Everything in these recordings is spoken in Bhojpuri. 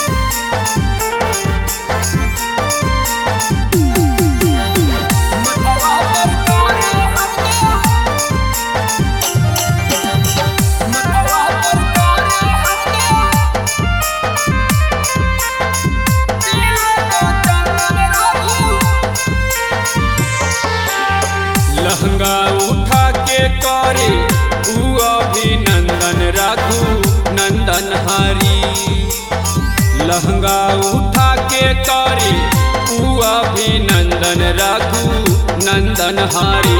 लहंगा उठा के करे ऊ अभिनंदन राखू नंदन हरी लहंगा उठा के करे ऊ अभिनंदन राखू नंदन हरी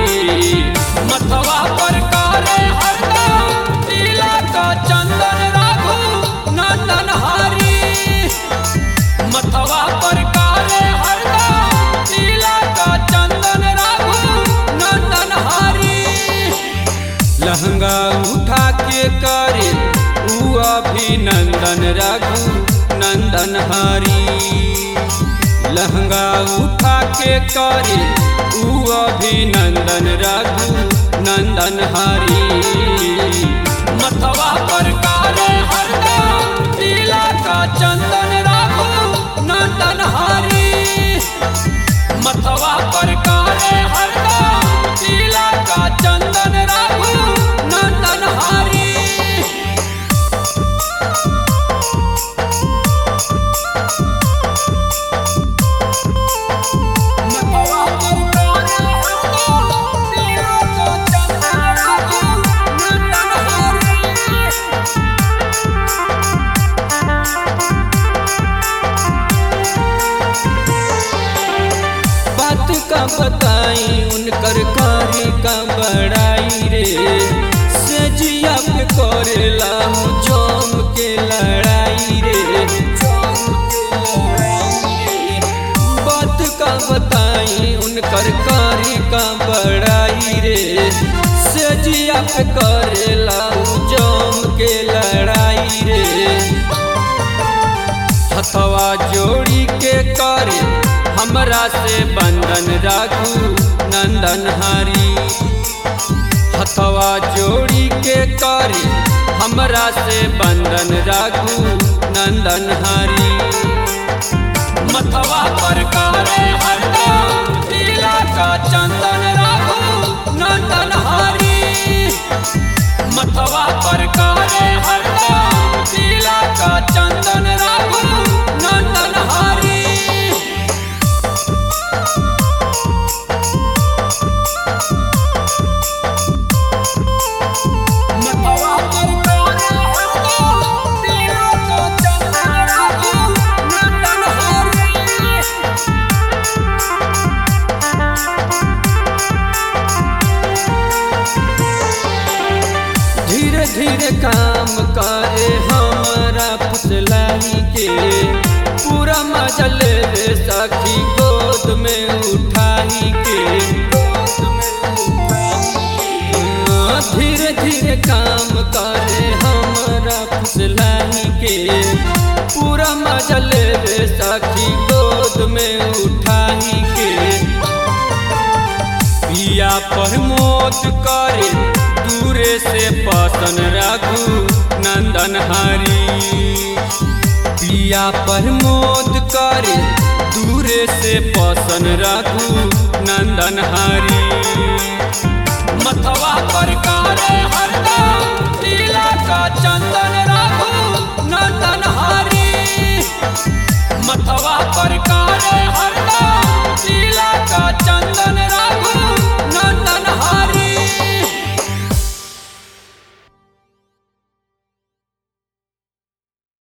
मथवा पर करे हरदम तिलक चंदन राखू नंदन हरी मथवा पर काले हरदम तिलक चंदन राघु नंदन हरी लहंगा उठा के करे ऊ अभिनंदन राघु नंदन हरी लहंगा उठा के करे ऊ अभिनंदन राघु नंदन हरी मथवा पर काले हरदम तिलक चंदन राघु नंदन हरी मथवा पर काले हरदम तिलक चंदन राघु नंदन हरी मथवा पर काले हरदम तिलक चंदन राघु नंदन हरी बात का बताई उनकर कारी का बड़ाई रे सजिया पे करेला हूँ जम के लड़ाई रे बात का बताई उनकर कारी का बड़ाई रे सजिया पे करेला हूँ जम के लड़ाई रे हथवा जोड़ी के करे हमरा से बंधन राखू नंदन हरी हथवा जोड़ी के करे हमरा से बंधन राखू नंदन हरी मथवा पर करे हरदम तिलक चंदन राखू नंदन हरी मथवा पर करे हरदम तिलक चंदन राघु नंदन हरी मथवा पर करे हरदम तिलक चंदन राघु नंदन हरी धीरे धीरे काम करे हमारा फसलाई के पूरा मजा ले ले सखी गोद में उठाई के हाँ, धीरे धीरे काम करे हमारा फसलाई के पूरा मजा ले ले सखी गोद में उठाई के पिया प्रमोद करे दूरे से पसन रघु नंदन हरी पिया प्रमोद करे दूरे से पसन रघु नंदन हरी मथवा पर करे हरदम तिलक चंदन रघु नंदन हरी मथवा पर करे हरदम तिलक चंदन